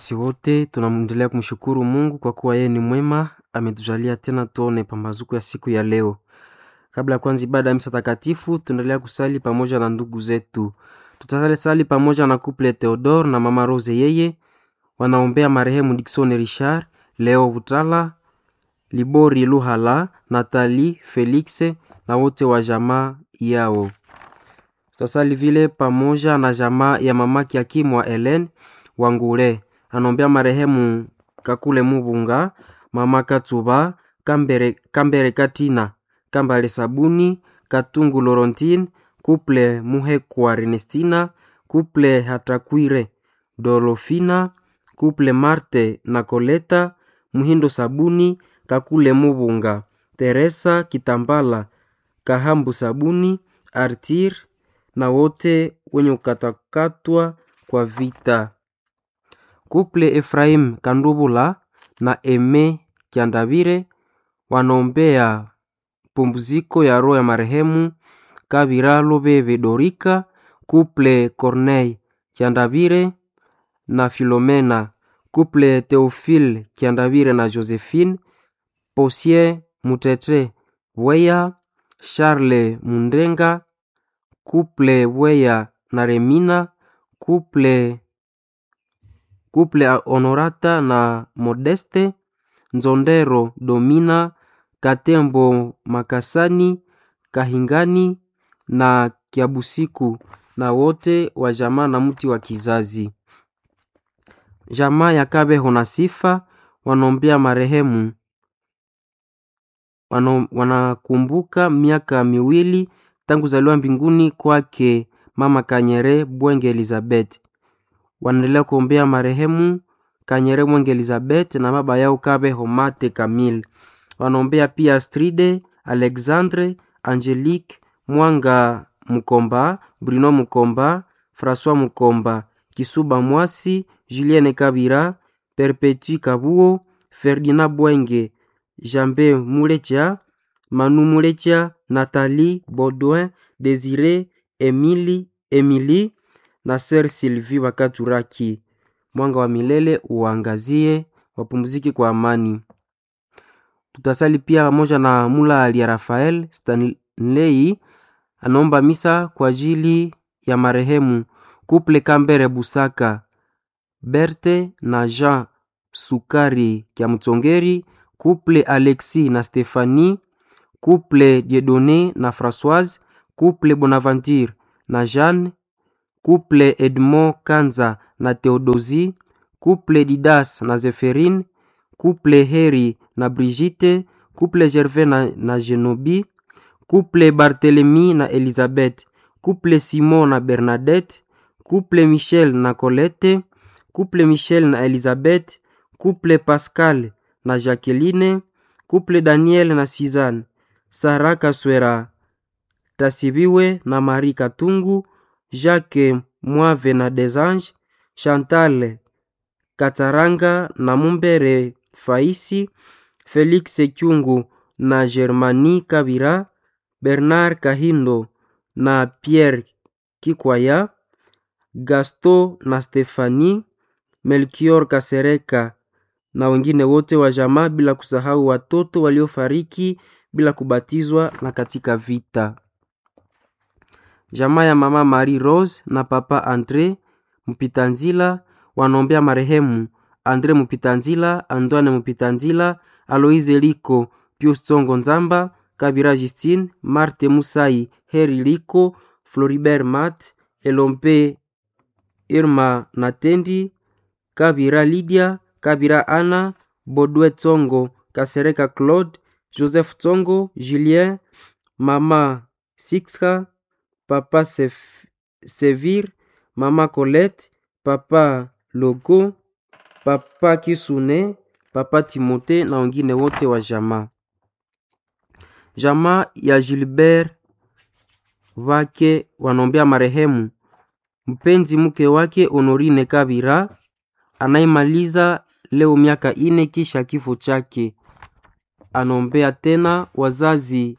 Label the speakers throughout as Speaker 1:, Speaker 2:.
Speaker 1: Sisi wote tunamwendelea kumshukuru Mungu kwa kuwa yeye ni mwema, ametujalia tena tuone pambazuko ya siku ya leo. Kabla ya kuanza ibada ya misa takatifu, tunaendelea kusali pamoja na ndugu zetu. Tutasali sali pamoja na couple Theodore na mama Rose, yeye wanaombea marehemu Dickson Richard, Leo Butala, Libori Luhala, Natali Felix na wote wa jamaa yao. Tutasali vile pamoja na jamaa ya mamaki Hakimu wa Helen Wangule, anaombea marehemu Kakule Mubunga, mama Katuba, Kambere, Kambere Katina, Kambale Sabuni, Katungu Lorontine, Kuple Muhekwa Ernestina, Kuple Hatakwire Dolofina, Kuple Marte na Koleta, Muhindo Sabuni, Kakule Mubunga, Teresa Kitambala, Kahambu Sabuni, Artir na wote wenye kukatakatwa kwa vita. Kuple Efraim Kandubula na Eme Kiandavire wanaombea pumziko ya roho ya marehemu Kabira Lobebe Dorika, Kuple Corneille Kiandavire na Filomena, Kuple Theophile Kiandavire na Josephine, Posier Mutete Weya, Charles Mundenga, Kuple Weya na Remina, Kuple Kuple Honorata na Modeste, Nzondero Domina, Katembo Makasani, Kahingani na Kiabusiku na wote wa jamaa na mti wa kizazi. Jamaa ya Kabeho na Sifa wanaombea marehemu wano, wanakumbuka miaka miwili tangu zaliwa mbinguni kwake mama Kanyere Bwenge Elizabeth. Wanaendelea kuombea marehemu Kanyere Bwenge Elizabeth na baba yao Kabeho Mate Kamil. Wanaombea pia Astride, Alexandre, Angelique, Mwanga Mukomba, Bruno Mukomba, François Mukomba, Kisuba Mwasi, Julienne Kabira, Perpetue Kabuo, Ferdinand Bwenge, Jambe Mulecha, Manu Mulecha, Nathalie Baudouin, Desire, Emily, Emily na Sir Sylvie Wakaturaki. Mwanga wa milele uangazie, wapumziki kwa amani. Tutasali pia pamoja na Mula Ali ya Rafael Stanley anaomba misa kwa ajili ya marehemu Kuple Kambere Busaka Berte na Jean Sukari Kya Mtsongeri, Kuple Alexis na Stephanie, Kuple Diedone na Françoise, Kuple Bonaventure na Jeanne, Kuple Edmond Kanza na Theodosie, Kuple Didas na Zephirine, Kuple Heri na Brigitte, Kuple Gervais na, na Genobi, Kuple Barthélemy na Elizabeth, Kuple Simon na Bernadette, Kuple Michel na Colette, Kuple Michel na Elizabeth, Kuple Pascal na Jacqueline, Kuple Daniel na Suzanne, Sara Kaswera Tasibiwe na Marie Katungu, Jacques Mwave na Desange, Chantal Kataranga na Mumbere Faisi, Felix Kyungu na Germani Kabira, Bernard Kahindo na Pierre Kikwaya, Gasto na Stefani, Melchior Kasereka na wengine wote wa jamaa, bila kusahau watoto waliofariki bila kubatizwa na katika vita. Jamaa ya mama Marie Rose na papa Andre Mupitanzila wanaombea marehemu Andre Mupitanzila, Antoine Mupitanzila, Aloise Liko, Pius Tsongo Nzamba, Kabira Justine, Marte Musai, Heri Liko, Floribert Mat, Elompe Irma Natendi, Kabira Lydia, Kabira Ana, Bodwe Tsongo, Kasereka Claude, Joseph Tsongo, Julien, Mama Sixka, Papa Sef, Sevir, Mama Colette, Papa Logo, Papa Kisune, Papa Timote na wengine wote wa jamaa. Jamaa ya Gilbert wake wanaombea marehemu mpenzi mke wake Honorine Kabira anayemaliza leo miaka ine kisha kifo chake. Anaombea tena wazazi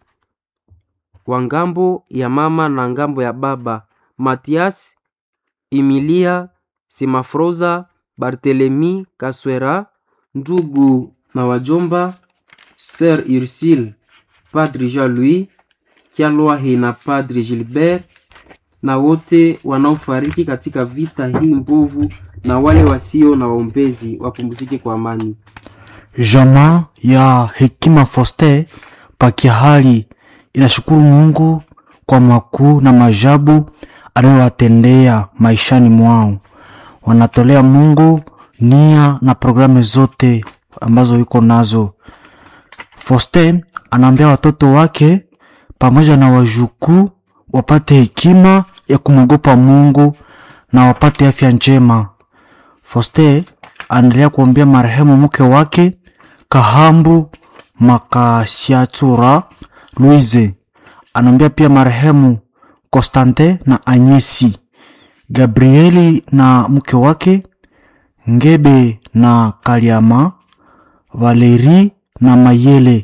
Speaker 1: wa ngambo ya mama na ngambo ya baba Matias, Emilia, Simafroza, Barthelemy Kaswera, ndugu na wajomba, Sir Ursule, Padre Jean-Louis Kyalwahi na Padre Gilbert na wote wanaofariki katika vita hii mbovu na wale wasio na waombezi wapumzike kwa amani.
Speaker 2: Jamaa ya Hekima Foster Pakiahali inashukuru Mungu kwa makuu na majabu anayowatendea maishani mwao. Wanatolea Mungu nia na programu zote ambazo yuko nazo. Foster anaambia watoto wake pamoja na wajukuu wapate hekima ya kumwogopa Mungu na wapate afya njema. Foster anaendelea kuombea marehemu mke wake Kahambu Makasiatura Louise. Anaombea pia marehemu Constantin na Anyesi, Gabrieli na mke wake Ngebe na Kaliama, Valeri na Mayele.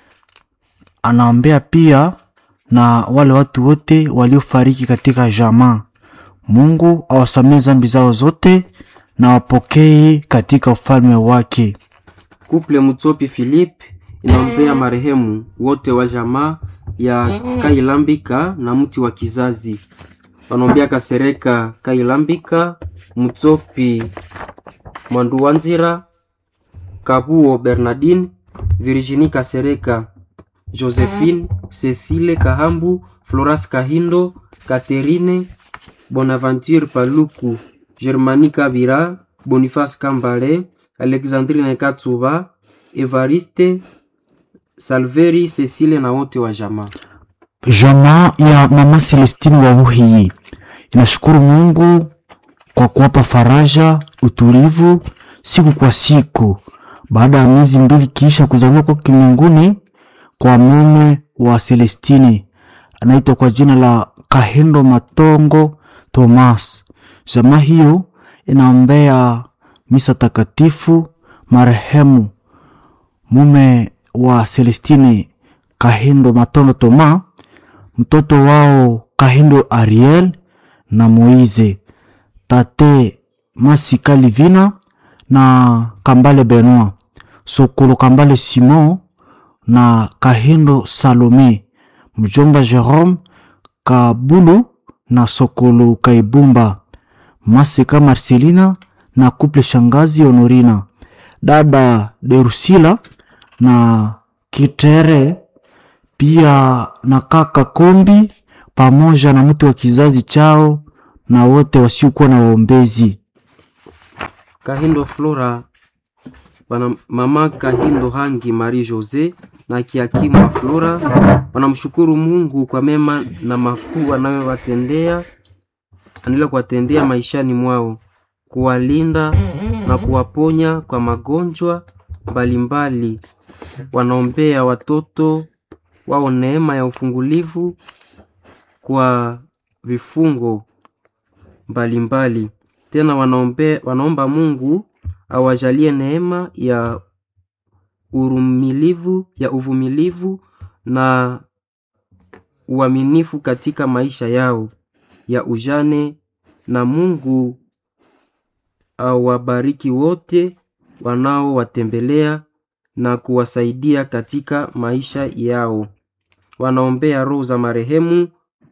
Speaker 2: Anaombea pia na wale watu wote waliofariki katika jamaa. Mungu awasamee zambi zao zote na wapokee katika ufalme wake.
Speaker 1: Kuple Mutsopi Philippe inaombea marehemu wote wa jamaa ya Kailambika na mti wa kizazi. Wanaombea Kasereka Kailambika, Mutsopi Mwanduwanzira, Kabuo Bernardine, Virginie Kasereka, Josephine, Cecile Kahambu, Floras Kahindo, Catherine Bonaventure Paluku, Germani Kabira, Boniface Kambale, Alexandrine Katsuba, Evariste Salveri, Cecile na wote wa jamaa.
Speaker 2: Jamaa ya mama Celestine wa Buhiyi inashukuru Mungu kwa kuwapa faraja, utulivu siku kwa siku baada ya miezi mbili kisha kuzaliwa kwa kiminguni kwa mume wa Celestine anaitwa kwa jina la Kahendo Matongo Thomas. Jamaa hiyo inaombea misa takatifu marehemu mume wa Celestine Kahindo Matondo Toma, mtoto wao Kahindo Ariel na Moize, tate Masika Livina na Kambale Benoit, Sokolo Kambale Simon na Kahindo Salome, mjomba Jerome Kabulu na Sokolo Kaibumba, Masika Marcelina na kuple shangazi Honorina, dada Derusila na Kitere pia na kaka Kombi pamoja na mtu wa kizazi chao na wote wasiokuwa na waombezi.
Speaker 1: Kahindo Flora wana mama Kahindo Hangi Marie Jose na Kiakimwa Flora wanamshukuru Mungu kwa mema na makuu anayowatendea anaendelea kuwatendea maishani mwao, kuwalinda na kuwaponya kwa magonjwa mbalimbali. Wanaombea watoto wao neema ya ufungulivu kwa vifungo mbalimbali. Tena wanaombe, wanaomba Mungu awajalie neema ya urumilivu ya uvumilivu na uaminifu katika maisha yao ya ujane, na Mungu awabariki wote wanaowatembelea na kuwasaidia katika maisha yao. Wanaombea roho za marehemu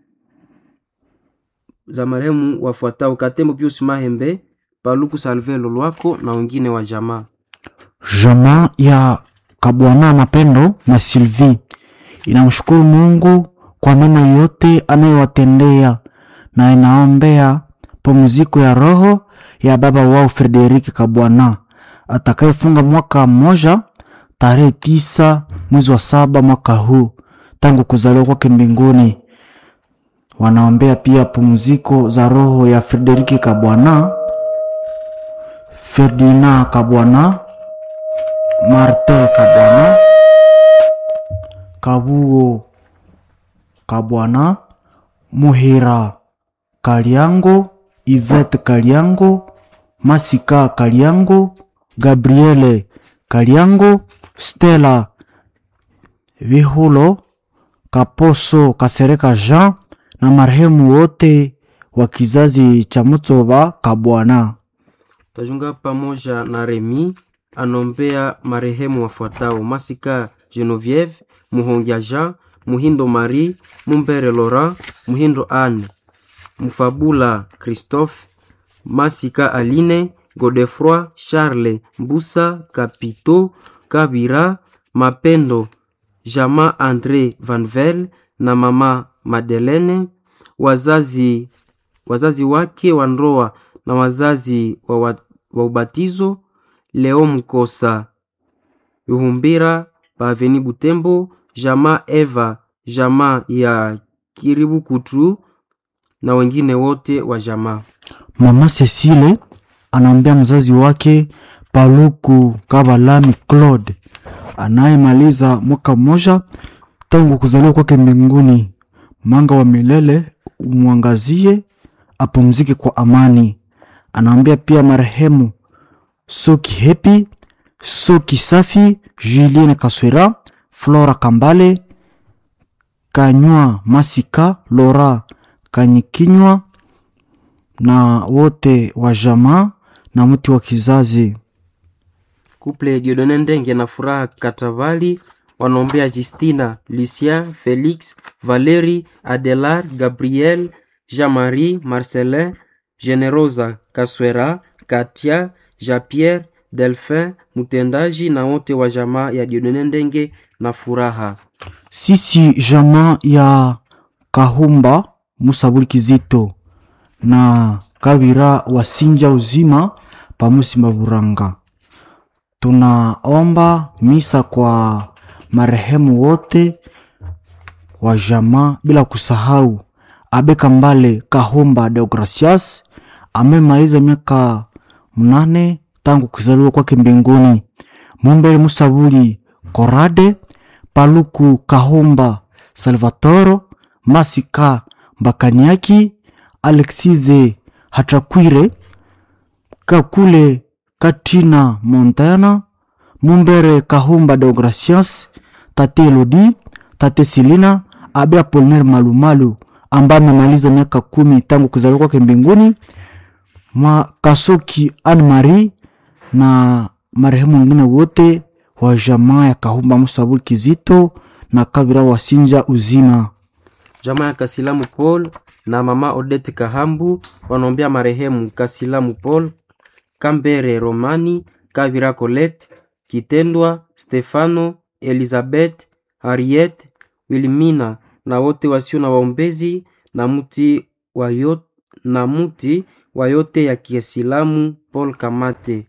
Speaker 1: za marehemu wafuatao: Katembo Pius Mahembe, Paluku Salve Lolwako na wengine wa jamaa.
Speaker 2: Jamaa ya Kabwana Mapendo na Sylvie inamshukuru Mungu kwa mema yote anayowatendea na inaombea pumziko ya roho ya baba wao Frederik Kabwana atakayefunga mwaka mmoja tarehe tisa mwezi wa saba mwaka huu tangu kuzaliwa kwake mbinguni. Wanaombea pia pumziko za roho ya Frederiki Kabwana, Ferdinand Kabwana, Marte Kabwana, Kabuo Kabwana, Muhira Kaliango, Ivete Kaliango, Masika Kaliango, Gabriele Kaliango, Stella Vihulo, Kaposo Kasereka Jean na marehemu wote wa kizazi cha Mutsoba Kabwana.
Speaker 1: Tajunga pamoja na Remi anombea marehemu wafuatao: Masika Genevieve, Muhongia Jean, Muhindo Marie, Mumbere Laurent, Muhindo Anne, Mfabula Christophe, Masika Aline, Godefroy Charles, Mbusa Kapito, Kabira, Mapendo, Jama Andre Vanvel na mama Madeleine, wazazi wazazi wake wa ndoa na wazazi wa, wa, wa ubatizo Leo Mkosa Yuhumbira Paveni Butembo, Jama Eva, Jama ya Kiribu Kutu na wengine wote wa jamaa.
Speaker 2: Mama Cecile anaambia mzazi wake Paluku Kabalami Claude anayemaliza mwaka mmoja tangu kuzaliwa kwake mbinguni. Mwanga wa milele umwangazie, apumzike kwa amani. Anaambia pia marehemu Soki Hepi, Soki Safi, Julien Kaswera, Flora Kambale, Kanywa Masika, Lora Kanyikinywa na wote wa jamaa na mti wa kizazi.
Speaker 1: Kuple Diodone Ndenge na Furaha Katavali wanaombea Justina, Lucien, Felix, Valeri, Adelar, Gabriel, Jean-Marie, Marcelin, Generosa Kaswera, Katia, Jean-Pierre, Delphin, mtendaji na wote wa jamaa ya Diodone Ndenge na Furaha.
Speaker 2: Sisi jamaa ya Kahumba Musabuli Kizito na Kabira wasinja uzima pamusi Maburanga, tunaomba misa kwa marehemu wote wa jamaa bila kusahau Abeka Mbale Kahumba Deogracias amemaliza miaka mnane tangu kuzaliwa kwake mbinguni. Mumbere Musabuli Korade Paluku Kahumba Salvatoro Masika Mbakaniaki Alexize Hatakwire Kakule Katina Montana Mumbere Kahumba Deogracias Tate Elodi Tate Silina Abe Apolinaire Malumalu ambaye amemaliza miaka kumi tangu kuzaliwa kwake mbinguni. Makasoki Anne Marie na marehemu wengine wote wa jamaa ya Kahumba Musabuli Kizito na Kabira wasinja uzima.
Speaker 1: Jamaa ya Kasilamu Paul na mama Odette Kahambu wanaombea marehemu Kasilamu Paul, Kambere Romani, Kabira Colette, Kitendwa Stefano, Elizabeth, Harriet, Wilmina na wote wasio na waombezi na mti wa yote, na mti wa yote ya Kiislamu Paul Kamate.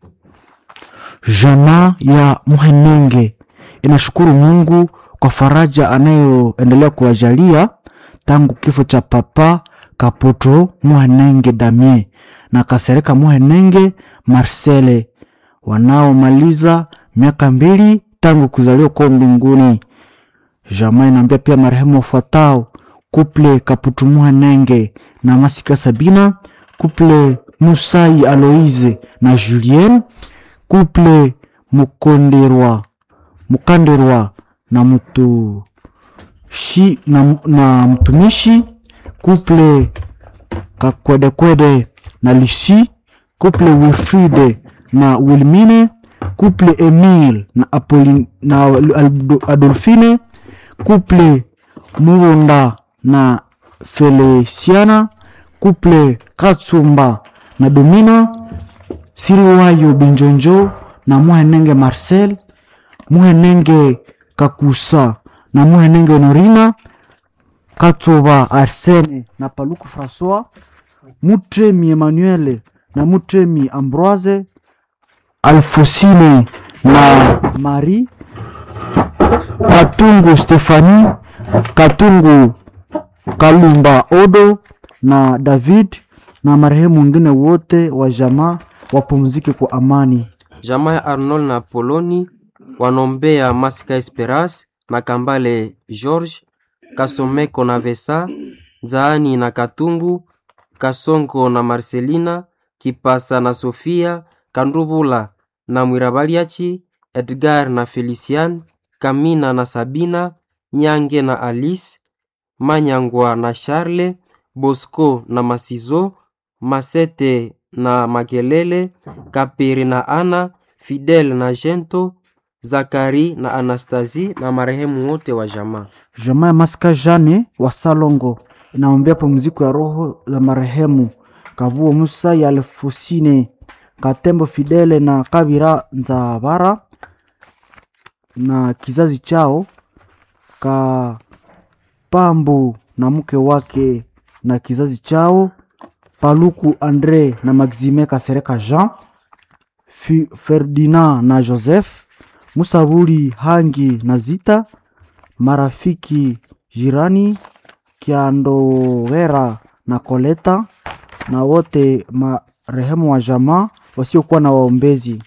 Speaker 2: Jamaa ya Muhenenge inashukuru Mungu kwa faraja anayoendelea kuwajalia tangu kifo cha papa Kaputo Muhenenge Damien na Kasereka Muhenenge Marcele wanaomaliza miaka mbili tangu kuzaliwa kwa mbinguni. Jamaa inaambia pia marehemu wafuatao: kuple Kaputu Muhenenge na Masika Sabina, kuple Musai Aloise na Julien, kuple Mukonderwa Mukanderwa na mtu shi na, na mtumishi kuple Kakwedekwede na Lucy, kuple Wilfride na Wilmine, kuple Emile na, Apolline, na Adolfine, kuple Muronda na Feliciana, kuple Katsumba na Domina, Siriwayo Binjonjo na Muhenenge Marcel, Muhenenge Kakusa na Muhenenge Honorina, Katsoba Arsene na Paluku Francois, Mutremi Emmanuel na Mutremi Ambroise, Alfosine na Marie, Katungu Stefani, Katungu Kalumba Odo na David na marehemu wengine wote wa jamaa wapumzike kwa amani.
Speaker 1: Jamaa ya Arnold na Poloni wanombea Masika Esperance na Kambale George Kasomeko na Vesa Zaani na Katungu Kasongo na Marcelina Kipasa na Sofia Kandubula na Mwirabaliachi Edgar na Felician Kamina na Sabina Nyange na Alice Manyangwa na Charle Bosco na Masizo Masete na Makelele, Kapiri na Ana, Fidel na Jento, Zakari na Anastasi na marehemu wote wa jamaa.
Speaker 2: Jamaa ya Masika Jane wa Salongo inaombea pumziko ya roho za marehemu Kabuo Musa ya Alfusine Katembo Fidele na Kabira Nzabara na kizazi chao Kapambu na mke wake na kizazi chao Paluku Andre na Maxime Kasereka Jean Fi- Ferdinand na Joseph Musabuli Hangi na Zita marafiki jirani Kiandowera na Koleta na wote marehemu wa jamaa wasiokuwa na waombezi.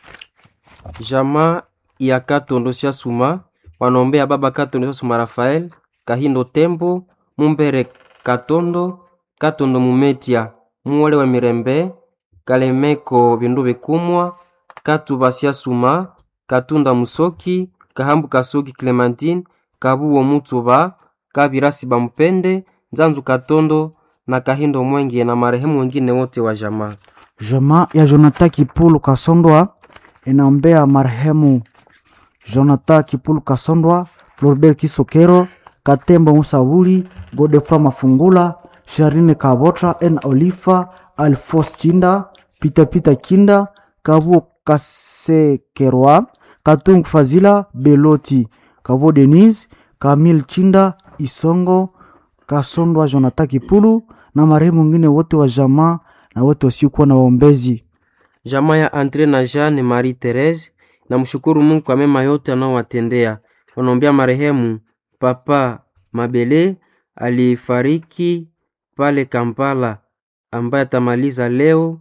Speaker 1: Jamaa ya Katondo sia Suma wanaombea baba Katondo sia Suma Rafael, Kahindo Tembo, Mumbere Katondo, Katondo Mumetia, Muwole wa Mirembe, Kalemeko Bindu Bikumwa, Katuba sia Suma, Katunda Musoki, Kahambu Kasoki Clementine, Kabuo Mutuba, Kabirasi Bampende, Nzanzu Katondo na Kahindo Mwenge na marehemu wengine wote wa jamaa.
Speaker 2: Jamaa ya Jonathan Kipulu Kasondwa inaombea marehemu Jonathan Kipulu Kasondwa, Floribert Kisokero, Katembo Musabuli, Godefroid Mafungula, Sharine Kabotra, N Olifa, Alfos Chinda, Peter Peter Kinda, Kabuo Kasekerwa, Katungu Fazila, Beloti, Kabuo Denise, Kamil Chinda, Isongo, Kasondwa Jonathan Kipulu na marehemu wengine wote wa jamaa na wote wasiokuwa na waombezi.
Speaker 1: Jamaa ya Andre na Jeanne Marie Therese na mshukuru Mungu kwa mema yote anaowatendea. Wanaombea marehemu Papa Mabele alifariki pale Kampala, ambaye atamaliza leo,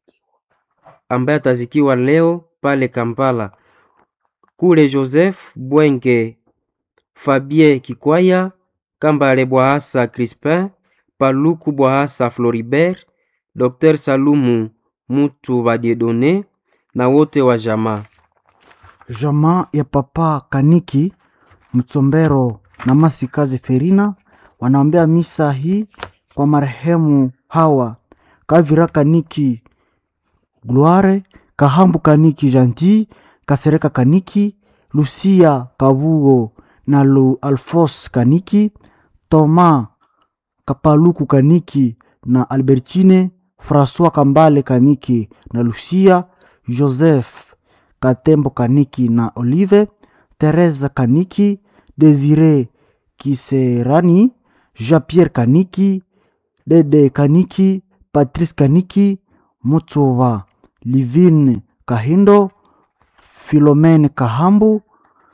Speaker 1: ambaye atazikiwa leo pale Kampala. Kule Joseph Bwenge, Fabien Kikwaya, Kambale Bwahasa Crispin, Paluku Bwahasa Floribert, Dr Salumu Mutu Badiedone na wote wa jamaa.
Speaker 2: Jamaa ya Papa Kaniki Mtsombero na Masikaze Ferina wanaombea misa hii kwa marehemu hawa Kavira Kaniki Gloire, Kahambu Kaniki Janti, Kasereka Kaniki, Lucia Kabugo na Lu Alfos Kaniki, Toma Kapaluku Kaniki na Albertine, François Kambale Kaniki na Lucia, Joseph Katembo Kaniki na Olive, Teresa Kaniki, Desire Kiserani, Jean-Pierre Kaniki, Dede Kaniki, Patrice Kaniki, Mutsova, Livine Kahindo, Philomene Kahambu,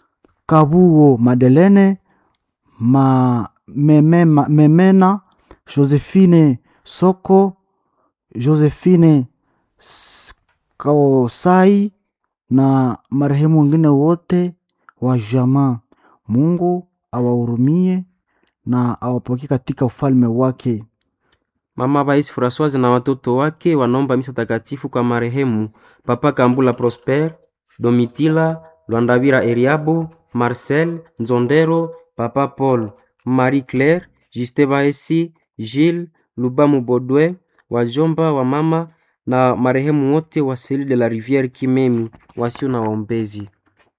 Speaker 2: Kabuo Madelene, ma, memema, Memena, Josephine Soko, Josephine S- Kaosai na marehemu wengine wote wa jamaa. Mungu awahurumie na awapokee katika ufalme wake.
Speaker 1: Mama Baisi Françoise na watoto wake wanaomba misa takatifu kwa marehemu Papa Kambula Prosper, Domitila Lwandavira Eriabo, Marcel Nzondero, Papa Paul, Marie Claire, Juste Baesi, Gilles Lubamu Bodwe, wajomba wa mama na marehemu wote wa Seli de la Riviere Kimemi wasio na waombezi.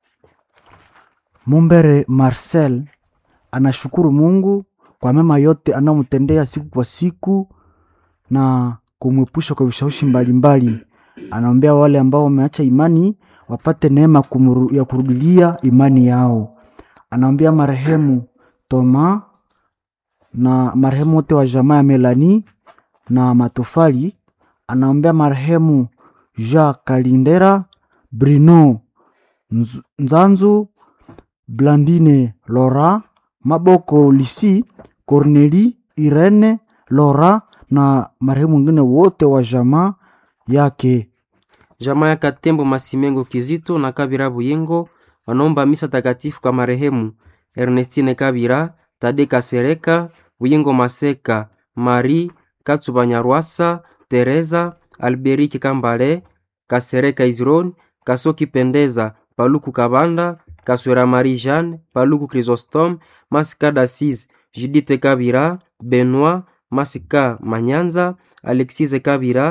Speaker 2: Mumbere Marcel anashukuru Mungu kwa mema yote anayomtendea siku kwa siku na kumwepusha kwa vishawishi mbalimbali. Anaombea wale ambao wameacha imani wapate neema kumuru, ya kurudilia imani yao. Anaombea marehemu Toma na marehemu wote wa jamaa ya Melani na Matofali. Anaombea marehemu Jean Kalindera, Bruno Nz- Nzanzu, Blandine Lora, Maboko Lisi, Corneli Irene Lora na marehemu wengine wote wa jamaa yake.
Speaker 1: Jamaa ya Katembo Masimengo Kizito na Kabira Buyengo wanaomba misa takatifu kwa marehemu Ernestine Kabira, Tade Kasereka, Buyengo Maseka, Marie Katsuba Nyarwasa, Teresa Alberike Kambale, Kasereka Izron, Kasoki Pendeza, Paluku Kabanda, Kaswera Marie Jeanne, Paluku Chrysostome, Masika Dasis, Judite Kabira, Benoit, Masika Manyanza, Alexise Kabira,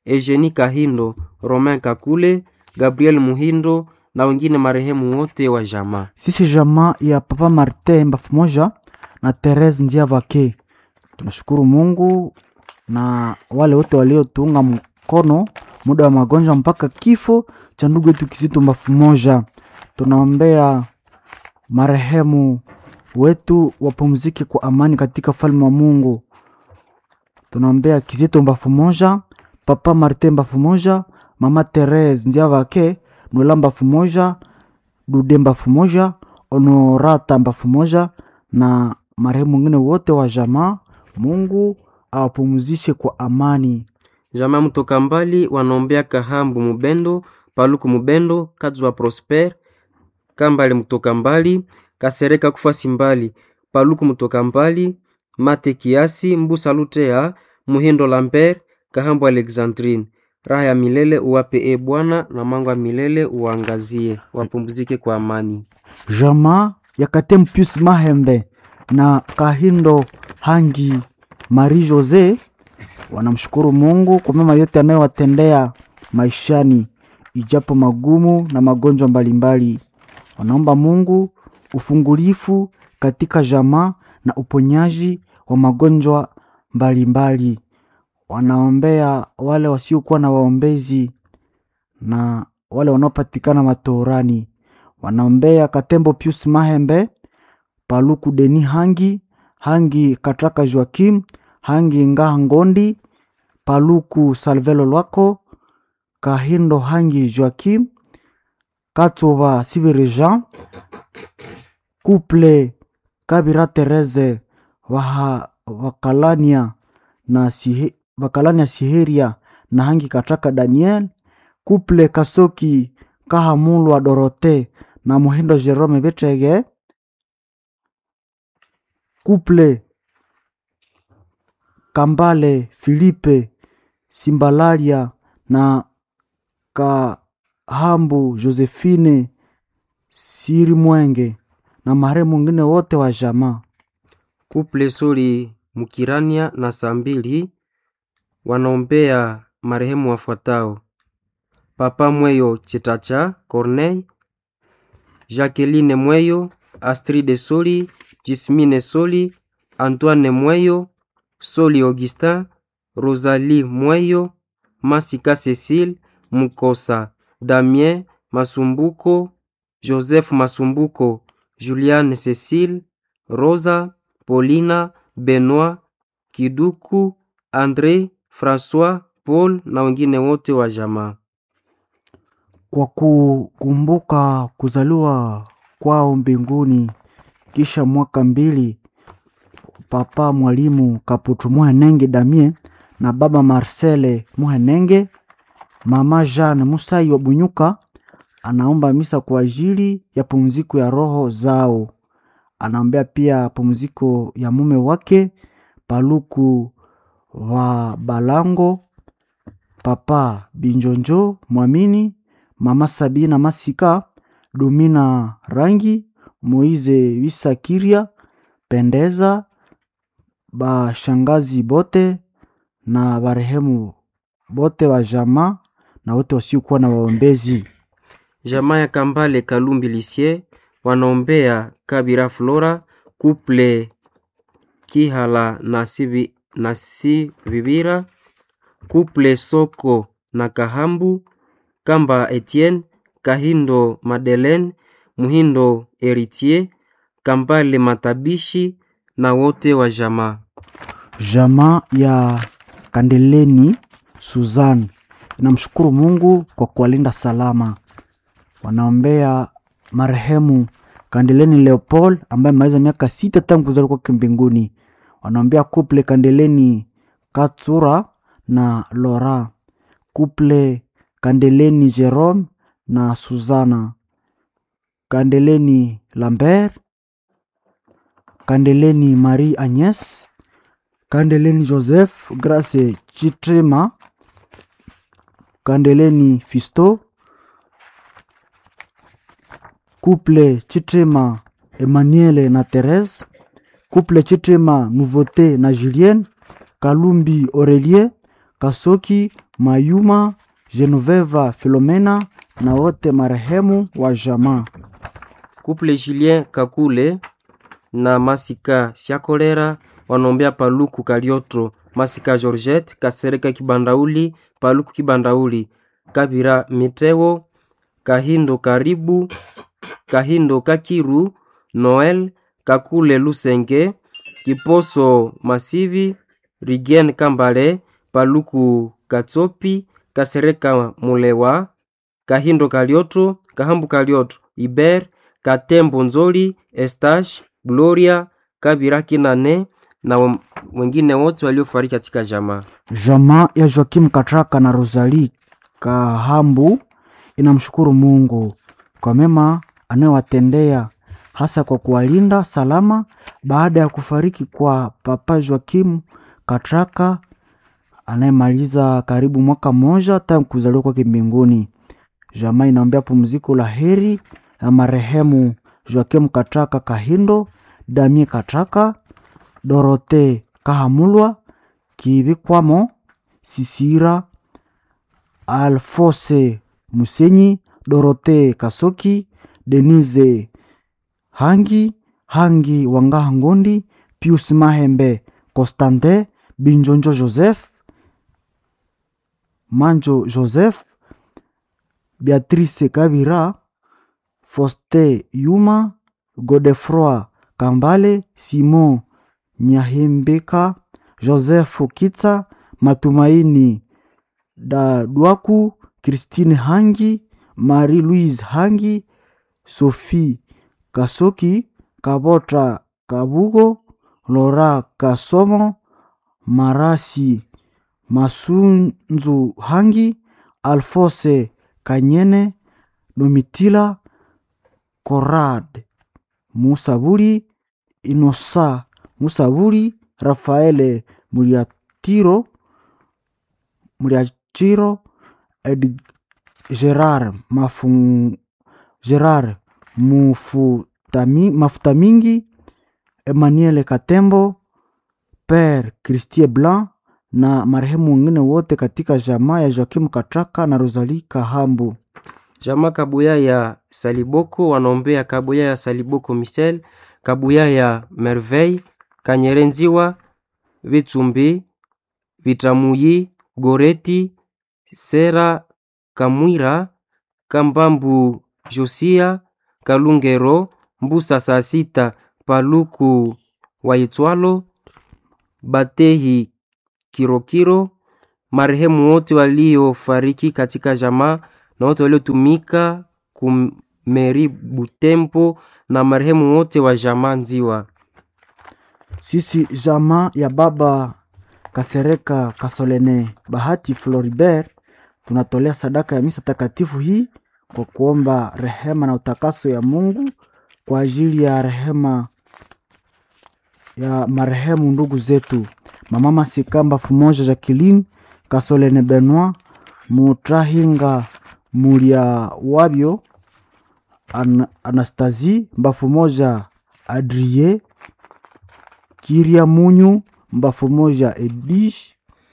Speaker 1: Eugenie Kahindo, Romain Kakule, Gabriel Muhindo na wengine marehemu wote wa jamaa.
Speaker 2: Sisi jamaa ya Papa Martin Mbafu Moja na Therese Ndiavake tunashukuru Mungu na wale wote waliotuunga mkono muda wa magonjwa mpaka kifo cha ndugu yetu Kizito Mbafu Moja. Tunaombea marehemu wetu wapumzike kwa amani katika falme wa Mungu. Tunaombea Kizito Mbafu Moja, Papa Martin Mbafu Moja, Mama Therese Ndiavake, Noela Mbafu Moja, Dude Mbafu Moja, Honorata Mbafu Moja na marehemu wengine wote wa jamaa. Mungu awapumzishe kwa amani.
Speaker 1: Jamaa mtoka mbali wanaombea Kahambu Mubendo, Paluku Mubendo, Kadzwa Prosper, Kambale mtoka mbali, Kasereka Kufasi mbali, Paluku mtoka mbali, Mate Kiasi, Mbusa Lutea, Muhindo Lambert, Kahambu Alexandrine. Raha ya milele uwape e Bwana, na mango ya milele uangazie, wapumzike kwa amani.
Speaker 2: Jamaa ya Katem Pius Mahembe na Kahindo Hangi Marie Jose wanamshukuru Mungu kwa mema yote anayowatendea maishani, ijapo magumu na magonjwa mbalimbali. Wanaomba Mungu ufungulifu katika jamaa na uponyaji wa magonjwa mbalimbali. Wanaombea wale wasiokuwa na waombezi na wale wanaopatikana matorani. Wanaombea Katembo Pius Mahembe, Paluku Deni Hangi, Hangi Katraka Joakim, Hangi Ngaha Ngondi, Paluku Salvelo Lwako, Kahindo Hangi Joakim, Katova Sibiri Jean, Couple Kabira Therese Waha, Wakalania na Sihe, Wakalania Siheria na Hangi Katraka Daniel, Couple Kasoki Kahamulwa Dorote na Muhindo Jerome Betege, Couple Kambale Filipe Simbalalia na Kahambu Josephine Siri Mwenge na marehemu mwingine wote wa jamaa.
Speaker 1: Kuple Soli Mukirania na Sambili wanaombea marehemu wafuatao: Papa Mweyo Chetacha Corneille, Jacqueline Mweyo, Astride Soli, Jismine Soli, Antoine Mweyo, Soli Augustin, Rosalie Mweyo, Masika Cecile, Mukosa, Damien Masumbuko, Joseph Masumbuko, Juliane Cecile, Rosa, Paulina, Benoit, Kiduku, Andre, François, Paul na wengine wote wa jamaa.
Speaker 2: Kwa kukumbuka kuzaliwa kwao mbinguni kisha mwaka mbili, Papa Mwalimu Kaputu Muhenenge Damien na Baba Marcele Muhenenge, Mama Jeanne Musai wa Bunyuka anaomba misa kwa ajili ya pumziko ya roho zao. Anaombea pia pumziko ya mume wake Paluku wa Balango, Papa Binjonjo Mwamini, Mama Sabina Masika, Dumina Rangi, Moize Wisakiria, Pendeza, bashangazi bote na barehemu bote wa jamaa na wote wasiokuwa na waombezi.
Speaker 1: Jamaa ya Kambale Kalumbi Lisie wanaombea Kabira Flora, Kuple Kihala na Sibi, na Sibibira, Kuple Soko na Kahambu, Kamba Etienne, Kahindo Madeleine, Muhindo Eritier, Kambale Matabishi na wote wa jamaa.
Speaker 2: Jamaa ya Kandeleni Suzan inamshukuru Mungu kwa kuwalinda salama. Wanaombea marehemu Kandeleni Leopold ambaye amaliza miaka sita tangu kuzaliwa kwake mbinguni. Wanaombea kuple Kandeleni Katsura na Lora, kuple Kandeleni Jerome na Suzana, Kandeleni Lambert, Kandeleni Marie Agnes, Kandeleni Joseph Grace Chitrema, Kandeleni Fisto, couple Chitrema Emmanuel na Therese, couple Chitrema Nouveauté na Julienne, Kalumbi Aurelien, Kasoki, Mayuma, Genoveva Filomena na wote marehemu wa jamaa.
Speaker 1: Couple Julien Kakule na Masika Shakolera wanaombea Paluku Kalioto, Masika Georgette Kasereka Kibandauli, Paluku Kibandauli, Kabira Miteo, Kahindo Karibu, Kahindo Kakiru, Noel Kakule Lusenge, Kiposo Masivi, Rigen Kambale, Paluku Katsopi, Kasereka Mulewa, Kahindo Kalioto, Kahambu Kalioto, Iber, Katembo Nzoli, Estash, Gloria, Kabira Kinane na wem- wengine wote waliofariki katika jamaa.
Speaker 2: Jamaa ya Joakim Katraka na Rosalie Kahambu inamshukuru Mungu kwa mema anayowatendea hasa kwa kuwalinda salama baada ya kufariki kwa Papa Joakim Katraka anayemaliza karibu mwaka mmoja tangu kuzaliwa kwake mbinguni. Jamaa inaombea pumziko la heri la marehemu Joakim Katraka Kahindo, Damie Katraka, Dorote Kahamulwa, Kibikwamo, Sisira, Alfose Musenyi, Dorote Kasoki, Denise Hangi, Hangi Wangaha Ngondi, Pius Mahembe, Constantin Binjonjo Joseph, Manjo Joseph, Beatrice Kabira, Foste Yuma, Godefroi Kambale, Simon Nyahembeka, Joseph Kitsa, Matumaini Dadwaku, Christine Hangi, Marie-Louise Hangi, Sophie Kasoki, Kabota Kabugo, Lora Kasomo, Marasi Masunzu Hangi, Alfose Kanyene, Domitila Korad Musaburi, Inosa Musaburi, Rafaele Muliatiro, Muliachiro, Ed Gerard Mafu, Gerard Mufutami, Mafuta Mingi, Emmanuel Katembo, Père Christie Blanc na marehemu wengine wote katika jamaa ya Joakim Katraka na Rosalie Kahambu.
Speaker 1: Jamaa Kabuya ya Saliboko wanaombea Kabuya ya Saliboko Michel, Kabuya ya Merveille, Kanyerenziwa, Vitsumbi, Vitamuyi, Goreti, Sera, Kamwira, Kambambu, Josia, Kalungero, Mbusa saa sita, Paluku Waitwalo, Batehi Kirokiro, marehemu wote waliofariki katika jamaa na wote waliotumika kumeri Butembo na marehemu wote wa jamaa Nziwa.
Speaker 2: Sisi jamaa ya baba Kasereka Kasolene Bahati Floribert tunatolea sadaka ya misa takatifu hii kwa kuomba rehema na utakaso ya Mungu kwa ajili ya rehema ya marehemu ndugu zetu mama Masikamba Fumoja Jacqueline Kasolene Benoit Mutrahinga Mulia Wabyo An Anastasie Mbafu moja Adrie Kiria Munyu Mbafu moja Edish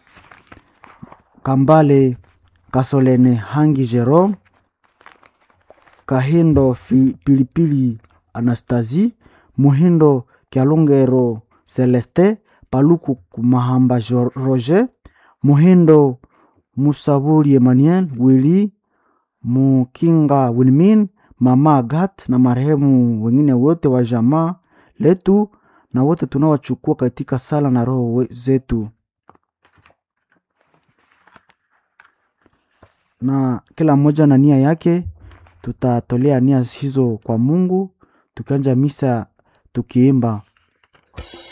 Speaker 2: Kambale Kasolene Hangi Jerome Kahindo fi, Pilipili Anastasie Muhindo Kyalungero Celeste Paluku Mahamba Jo- Roger Muhindo Musabuli Emmanuel Willy Mukinga Wilmin Mama Agat na marehemu wengine wote wa jamaa letu na wote tunaowachukua katika sala na roho we- zetu, na kila mmoja na nia yake. Tutatolea nia hizo kwa Mungu tukianja misa tukiimba